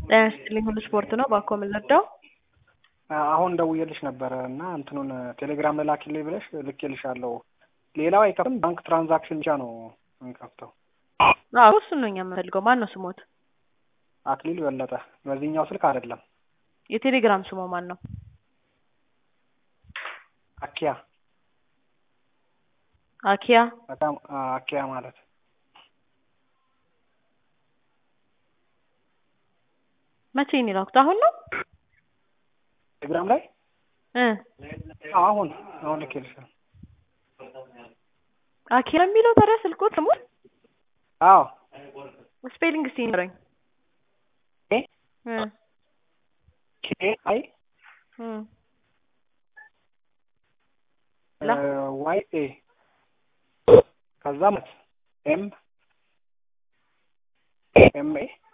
ጤና ይስጥልኝ ሁሉ ስፖርት ነው። ባኮ የምንረዳው አሁን ደውዬልሽ ነበረ እና እንትኑን ቴሌግራም ላኪልኝ ብለሽ ልኬልሻለሁ። ሌላው አይከፍትም። ባንክ ትራንዛክሽን ብቻ ነው እንከፍተው። አዎ እሱን ነው እኛ የምንፈልገው። ማን ነው ስሞት? አክሊል በለጠ። በዚህኛው ስልክ አይደለም። የቴሌግራም ስሞ ማን ነው? አኪያ አኪያ በጣም አኪያ ማለት መቼ ነው የላኩት? አሁን ነው ቴሌግራም ላይ እ አሁን አሁን ልኬልሻለሁ። አኪያ የሚለው ታዲያ ስልኮት ስሙ አዎ ስፔሊንግ እስቲ ንገረኝ። ኤ እ ኬ አይ እ ዋይ ኤ ከዛ ኤም ኤም ኤ